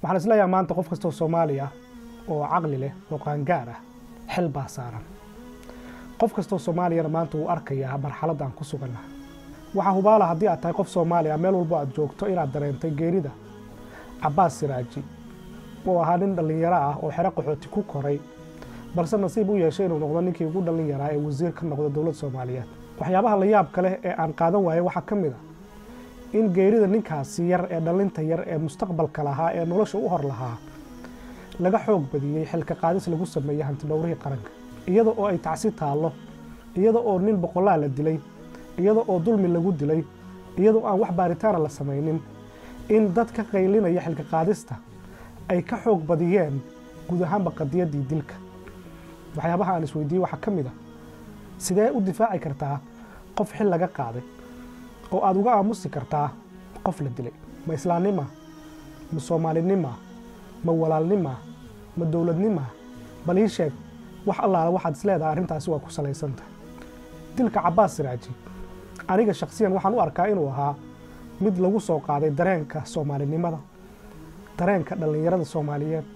waxaan isleeyahay maanta qof kastoo soomaali ah oo caqli leh oo qaangaar ah xil baa saaran qof kastoo soomaaliyana maanta wuu arkayaa marxaladda aan ku suganna waxaa hubaala haddii aad tahay qof soomaali ah meel walbo aad joogto inaad dareentay geerida cabbaas siraaji oo ahaa nin dhallinyaro ah oo xero qaxooti ku koray balse nasiib u yeeshay inuu noqdo ninkii ugu dhallin yaraa ee wasiir ka noqda dowladda soomaaliyeed waxyaabaha la yaabka leh ee aan qaadan waayay waxaa ka mid a in geerida ninkaasi yar ee dhallinta yar ee mustaqbalka lahaa ee nolosha u hor lahaa laga xoog badiyey xilka qaadis lagu sameeyey hantidhowrihii qaranka iyada oo ay tacsi taallo iyada oo nin boqollaa la dilay iyada oo dulmi lagu dilay iyadoo aan wax baaritaana la samaynin in dad ka qaylinaya xilka qaadista ay ka xoog badiyeen guud ahaanba qadiyaddii dilka waxyaabaha aan isweydiiyey waxaa ka mid a sidee u difaaci kartaa qof xil laga qaaday oo aada uga aamusi kartaa qof la dilay ma islaamnima ma soomaalinima ma walaalnima ma dowladnima bal ii sheeg wax allaala waxaad isleedahay arrintaasi waa ku salaysantahay dilka cabbaas siraaji aniga shakhsiyan waxaan u arkaa inuu ahaa mid lagu soo qaaday dareenka soomaalinimada dareenka dhallinyarada soomaaliyeed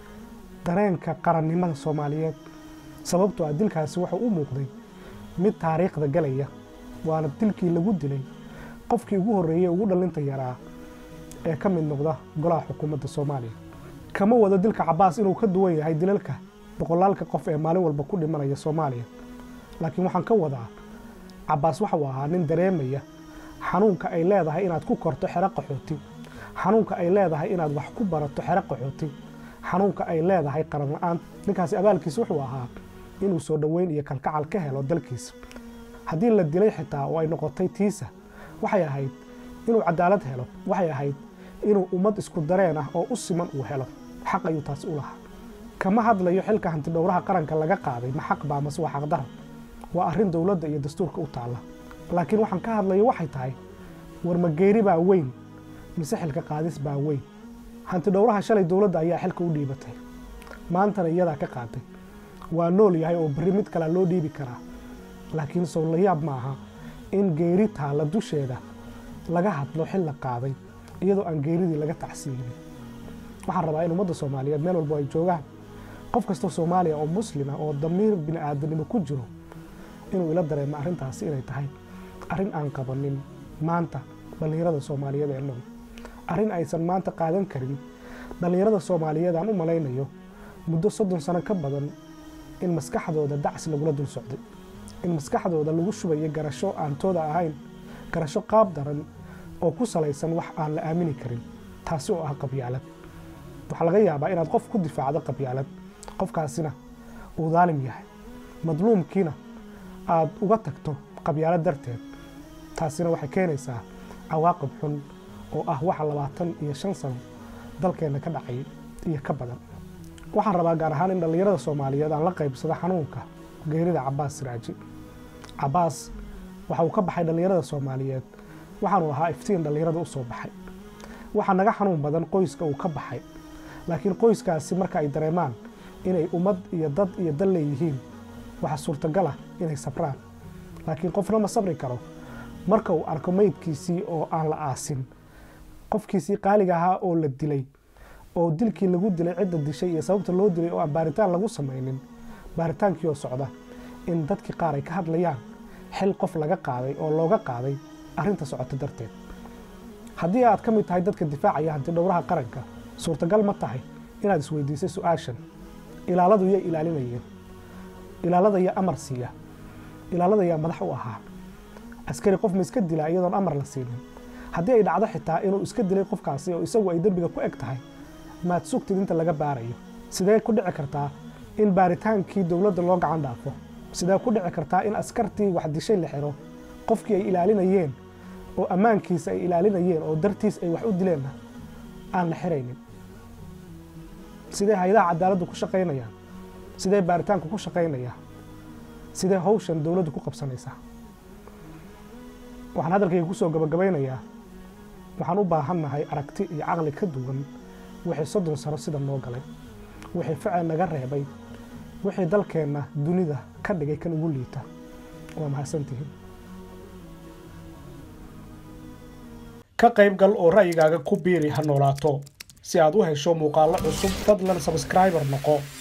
dareenka qarannimada soomaaliyeed sababtoo ah dilkaasi wuxuu u muuqday mid taariikhda galaya waana dilkii lagu dilay qofkii ugu horreeyey ugu dhallinta yaraa ee ka mid noqda golaha xukuumadda soomaaliya kama wado dilka cabbaas inuu ka duwan yahay dilalka boqolaalka qof ee maalin walba ku dhimanaya soomaaliya laakiin waxaan ka wadaa cabbaas waxau ahaa nin dareemaya xanuunka ay leedahay inaad ku korto xero qaxooti xanuunka ay leedahay inaad wax ku barato xero qaxooti xanuunka ay leedahay qaran la-aan ninkaasi abaalkiisa wuxuu ahaa inuu soo dhoweyn iyo kalkacal ka helo dalkiisa haddii la dilay xitaa oo ay noqotay tiisa waxay ahayd inuu cadaalad helo waxay ahayd inuu ummad isku dareen ah oo u siman uu helo xaq ayuu taasi u lahaa kama hadlayo xilka hantidhowraha qaranka laga qaaday ma xaq baa mase waa xaqdara waa arrin dowladda iyo dastuurka u taalla laakiin waxaan ka hadlayo waxay tahay war ma geeri baa weyn mise xilka qaadis baa weyn hantidhowraha shalay dowladda ayaa xilka u dhiibatay maantana iyadaa ka qaatay waa nool yahay oo berri mid kalea loo dhiibi karaa laakiin sow la yaab ma aha in geeri taalla dusheeda laga hadlo xil la qaaday iyadoo aan geeridii laga tacsiinin waxaan rabaa in ummadda soomaaliyeed meel walbo ay joogaan qof kastoo soomaaliya oo muslima oo damiir bini aadanimo ku jiro inuu ila dareemo arrintaasi inay tahay arrin aan qabanin maanta dhallinyarada soomaaliyeed ee nool arrin aysan maanta qaadan karin dhallinyarada soomaaliyeed aan u malaynayo muddo soddon sano ka badan in maskaxdooda dacs lagula dul socday in maskaxdooda lagu shubayo garasho aan tooda ahayn garasho qaab daran oo ku salaysan wax aan la aamini karin taasi oo ah qabyaalad waxaa laga yaabaa inaad qof ku difaacdo qabyaalad qofkaasina uu daalim yahay madluumkiina aad uga tagto qabyaalad darteed taasina waxay keenaysaa cawaaqib xun oo ah waxa labaatan iyo shan sano dalkeenna ka dhacay iyo ka badan waxaan rabaa gaar ahaan in dhallinyarada soomaaliyeed aan la qaybsado xanuunka geerida cabbaas siraaji cabbaas waxa uu ka baxay dhallinyarada soomaaliyeed waxaanu ahaa iftiin dhallinyarada u soo baxay waxaa naga xanuun badan qoyska uu ka baxay laakiin qoyskaasi marka ay dareemaan inay ummad iyo dad iyo dal leeyihiin waxaa suurtagal ah inay sabraan laakiin qofna ma sabri karo marka uu arko meydkiisii oo aan la aasin qofkiisii qaaliga ahaa oo la dilay oo dilkii lagu dilay cidda dishay iyo sababta loo dilay oo aan baaritaan lagu samaynin baaritaankii oo socda in dadkii qaar ay ka hadlayaan xil qof laga qaaday oo looga qaaday arrinta socota darteed haddii aad ka mid tahay dadka difaacaya hantidhowraha qaranka suurtagal ma tahay inaad isweydiisay su-aashan ilaaladu yay ilaalinayeen ilaalada yaa amar siiya ilaalada yaa madax u ahaa askari qof ma iska dilaa iyadoon amar la siinin haddii ay dhacdo xitaa inuu iska dilay qofkaasi oo isagu ay dembiga ku eg tahay maad sugtid inta laga baarayo sidee ku dhici kartaa in baaritaankii dowladda loo gacan dhaafo sidee ku dhici kartaa in askartii wax dishay la xiro qofkii ay ilaalinayeen oo ammaankiisa ay ilaalinayeen oo dartiis ay wax u dileenna aan la xiraynin sidee hay-adaha cadaaladdu ku shaqaynayaan sidee baaritaanku ku shaqaynayaa sidee hawshan dowladdu ku qabsanaysaa waxaan hadalkayga ku soo gabagabaynayaa waxaan u baahannahay aragti iyo caqli ka duwan wixii soddon sano sida noo galay wixii ficil naga reebay wixii dalkeenna dunida ka dhigay kan ugu liita waa mahadsantihiin ka qayb gal oo ra'yigaaga ku biiri ha noolaato si aad u hesho muuqaallo cusub fadlan sabskriibar noqo